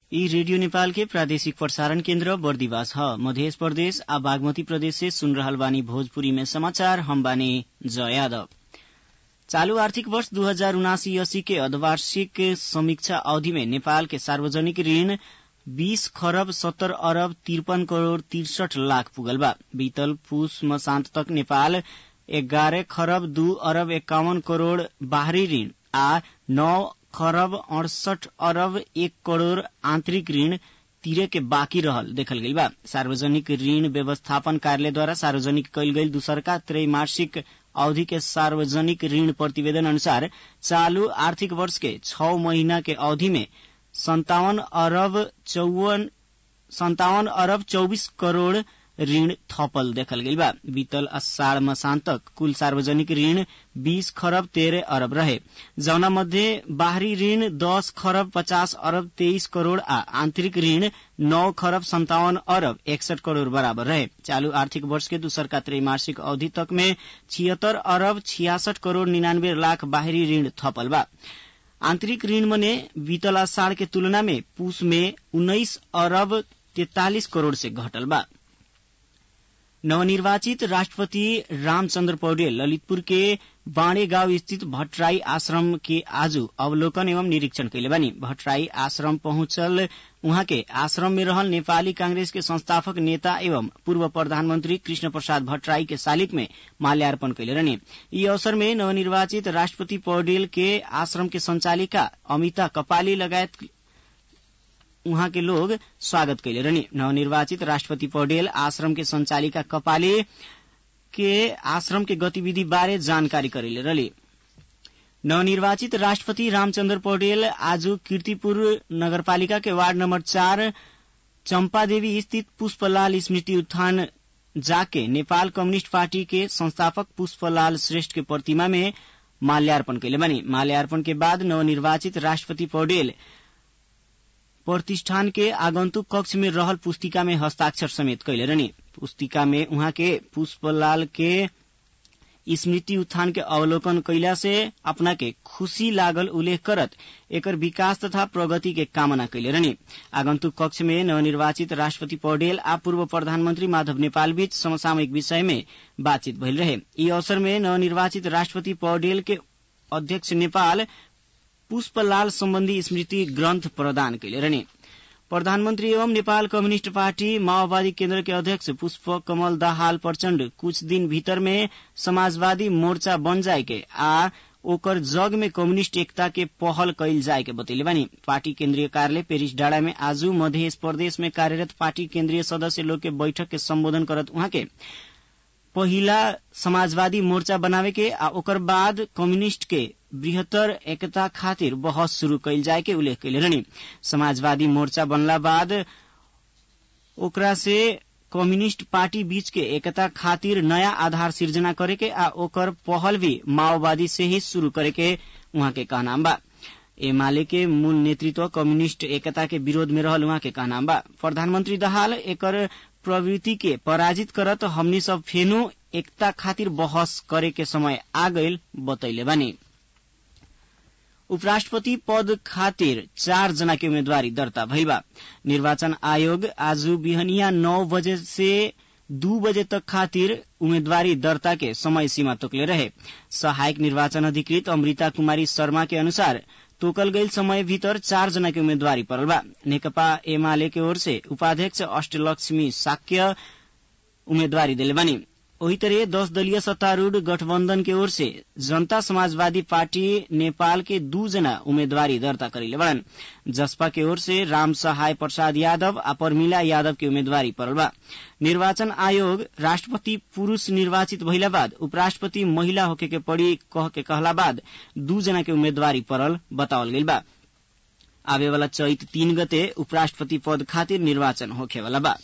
यी रेडियो नेपाल के प्रादेशिक प्रसारण केन्द्र बर्दिवास ह मध्य प्रदेश आ बागमती प्रदेश से सुन रहल बानी भोजपुरी में समाचार हम बानी जय यादव चालू आर्थिक वर्ष दू हजार उनासी अस्सी के अर्धवार्षिक समीक्षा अवधि में नेपाल के सार्वजनिक ऋण बीस खरब सत्तर अरब तिरपन करोड़ तिरसठ लाख पुगल बा बीतल पुष मसान्त तक नेपाल एघारह खरब दू अरब एकाउन्न करोड़ बाहरी ऋण आ नौ खरब अड़सठ अरब एक करोड़ आंतरिक ऋण तिरे के बाँकी रहल देखल गइल बा सार्वजनिक ऋण व्यवस्थापन कार्यालयद्वारा सार्वजनिक कयल गइल दूसरका त्रैमासिक अवधि के सार्वजनिक ऋण प्रतिवेदन अनुसार चालू आर्थिक वर्ष के छ महीना के अवधि में संतावन अरब चौवन संतावन अरब चौबीस करोड़ ऋण थपल देखल गइल बा बीतल अषाढ़ मसान तक कुल सार्वजनिक ऋण बीस खरब तेरह अरब रहे जौना मध्ये बाहरी ऋण दस खरब पचास अरब तेईस करोड़ आ आंतरिक ऋण नौ खरब संतावन अरब एकसठ करोड़ बराबर रहे चालू आर्थिक वर्ष के दूसरका त्रैमासिक अवधि तक में छिहत्तर अरब छियासठ करोड़ निन्यानवे लाख बाहरी ऋण थपल बा आंतरिक ऋण मने बीतल अषाढ़ के तुलना में पूस में उन्नाइस अरब तैतालिस करोड़ से घटल बा नवनिर्वाचित राष्ट्रपति रामचन्द्र पौडेल ललितपुर के बाणे गांव स्थित भट्टराई आश्रम के आज अवलोकन एवं निरीक्षण कैले बानी भट्टराई आश्रम पहुंचल उहाँ के आश्रम में रहल नेपाली कांग्रेस के संस्थापक नेता एवं पूर्व प्रधानमंत्री कृष्ण प्रसाद भट्टराई के शालिक में माल्यार्पण कैले रहने यी अवसर में नवनिर्वाचित राष्ट्रपति पौडेल के आश्रम के संचालिका अमिता कपाली लगायत उहाँ के लोग स्वागत कैले रहनी नवनिर्वाचित राष्ट्रपति पौडेल आश्रम के संचालिका कपाले के आश्रम के गतिविधि बारे जानकारी करेले रहली नवनिर्वाचित राष्ट्रपति रामचन्द्र पौडेल आज कीर्तिपुर नगरपालिका के वार्ड नंबर चार चम्पादेवी स्थित पुष्पलाल स्मृति उत्थान जाके नेपाल कम्युनिष्ट पार्टी के संस्थापक पुष्पलाल श्रेष्ठ के प्रतिमा में माल्यार्पण कैले बनी माल्यार्पण के बाद नवनिर्वाचित राष्ट्रपति पौडेल प्रतिष्ठान के आगंतुक कक्ष में रहल पुस्तिका में हस्ताक्षर समेत कैले रहनी पुस्तिका में उहाँ के पुष्पलाल के स्मृति उत्थान के अवलोकन कैला से अपना के खुशी लागल उल्लेख करत एकर विकास तथा प्रगति के कामना कैले रहनी आगंतुक कक्ष में नवनिर्वाचित राष्ट्रपति पौडेल आ पूर्व प्रधानमंत्री माधव नेपाल बीच समसामयिक विषय में बातचीत भइल रहे यी अवसर में नवनिर्वाचित राष्ट्रपति पौडेल के अध्यक्ष नेपाल पुष्पलाल सम्बन्धी स्मृति ग्रन्थ प्रदान कैले रहने प्रधानमन्त्री एवं नेपाल कम्युनिष्ट पार्टी माओवादी केन्द्र के अध्यक्ष पुष्प कमल दाहाल प्रचण्ड कुछ दिन भीतर में समाजवादी मोर्चा बन जाए के आ ओकर जग में कम्युनिष्ट एकता के पहल कैल जाए के बतैले बानी पार्टी केन्द्रीय कार्यालय पेरिस डाँडा में आज मध्य प्रदेश में कार्यरत पार्टी केन्द्रीय सदस्य लोग के बैठक के सम्बोधन करत उहाँ के पहिला समाजवादी मोर्चा बनावे के आ ओकर बाद कम्युनिष्ट के बृहत्तर एकता खातिर बहस शुरू कैल जाए के उल्लेख कैले रहनी समाजवादी मोर्चा बनला बाद ओकरा से कम्युनिष्ट पार्टी बीच के एकता खातिर नया आधार सिर्जना करे के आ ओकर पहल भी माओवादी से ही शुरू करे के उहाँ के कहनाम बा एमाले के मूल नेतृत्व कम्युनिष्ट एकता के विरोध में रहल उहाँ के कहनाम बा प्रधानमंत्री दहाल एकर प्रवृत्ति के पराजित करत हमनी सब फेनो एकता खातिर बहस करे के समय आ गईल बतैले बानी उपराष्ट्रपति पद खातिर चार जना के उम्मेदवारी दर्ता भइल बा निर्वाचन आयोग आज बिहनिया नौ बजे से दू बजे तक खातिर उम्मेदवारी दर्ता के समय सीमा तोकले रहे सहायक निर्वाचन अधिकृत अमृता कुमारी शर्मा के अनुसार तोकल गईल समय भीतर चार जना के उम्मेदवारी परल बा नेकपा एमाले के ओर से उपाध्यक्ष अष्टलक्ष्मी साक्य उम्मेदवारी दिले बानी वही तरह दस दलीय सत्तारूढ़ गठबंधन के ओर से जनता समाजवादी पार्टी नेपाल के दू जना उम्मेदवारी दर्ता करेले बड़न जसपा के ओर से राम सहाय प्रसाद यादव आ परमिला यादव के उम्मेदवारी परल बा निर्वाचन आयोग राष्ट्रपति पुरूष निर्वाचित भइला बाद उपराष्ट्रपति महिला होके के पड़ी कह के कहला बाद दू जना के उम्मेदवारी परल बतावल गइल बा आवे वाला चैत तीन गते उपराष्ट्रपति पद खातिर निर्वाचन होखे वाला बा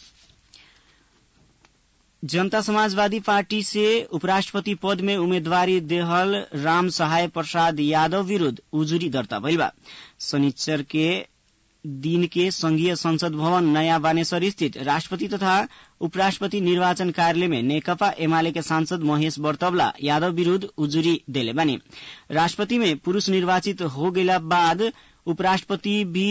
जनता समाजवादी पार्टी से उपराष्ट्रपति पद में उम्मेदवारी देहल राम सहाय प्रसाद यादव विरूद्ध उजुरी दर्ता भइल बा शनिचर के दिन के संघीय संसद भवन नयाँ बानेश्वर स्थित राष्ट्रपति तथा उपराष्ट्रपति निर्वाचन कार्यालय में नेकपा एमाले के सांसद महेश बर्तवला यादव विरूद्ध उजुरी देले बानी राष्ट्रपति में पुरूष निर्वाचित हो गइला बाद उपराष्ट्रपति भी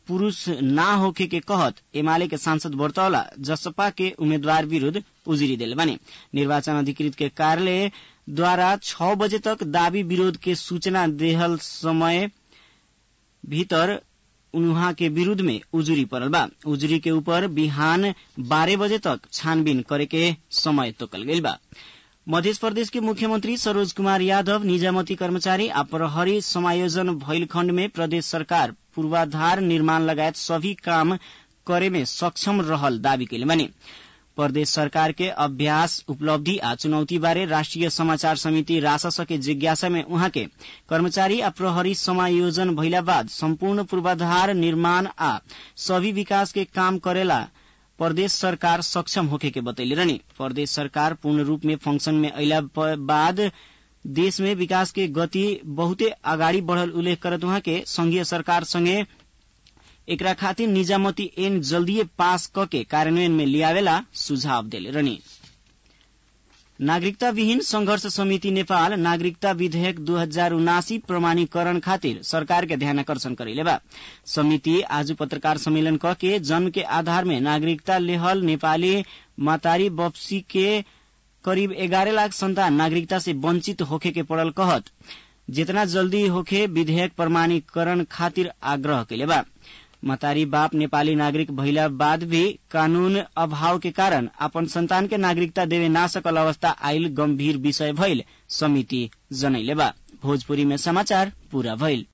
पुरूष ना होखे के कहत एमाले के सांसद बर्तौला जसपा के उम्मीदवार विरूद्ध उजुरी दिल बने निर्वाचन अधिकृत के कार्यालय द्वारा छ बजे तक दावी विरोध के सूचना देहल समय भीतर उन्हा के विरूद्ध में उजुरी पड़ल बा उजुरी के ऊपर बिहान बारह बजे तक छानबीन करे के समय तोकल गईल बा मध्य प्रदेश के मुख्यमंत्री सरोज कुमार यादव निजामती कर्मचारी आ प्रहरी समायोजन भइल खण्ड में प्रदेश सरकार पूर्वाधार निर्माण लगायत सभी काम करे में सक्षम रहल दावी कैले बने प्रदेश सरकार के अभ्यास उपलब्धि आ चुनौती बारे राष्ट्रिय समाचार समिति रासस के जिज्ञासा में उहाँ के कर्मचारी आ प्रहरी समायोजन भइला बाद सम्पूर्ण पूर्वाधार निर्माण आ सभी विकास के काम करेला प्रदेश सरकार सक्षम होखे के बतैले रहनी प्रदेश सरकार पूर्ण रूप में फंक्शन में अला बाद देश में विकास के गति बहुते अगाडि बढ़ल उल्लेख करत उहाँ के संघीय सरकार संगे एकरा खातिर निजामती ऐन जल्दीए पास कके कार्यान्वयन में लियावेला सुझाव देले रहनी नागरिकता विहीन संघर्ष समिति नेपाल नागरिकता विधेयक दू हजार उनासी प्रमाणीकरण खातिर सरकार के ध्यान आकर्षण करेले बा समिति आज पत्रकार सम्मेलन क के जन्म के आधार में नागरिकता लेहल नेपाली मातारी बप्सी के करीब एगारह लाख संतान नागरिकता से वंचित होखे के पड़ल कहत जितना जल्दी होखे विधेयक प्रमाणीकरण खातिर आग्रह कैले बा मतारी बाप नेपाली नागरिक भइला बाद भी कानून अभाव के कारण अपन संतान के नागरिकता देवे ना सकल अवस्था आयल गंभीर विषय भइल समिति जनैले बा भोजपुरी में समाचार पूरा भइल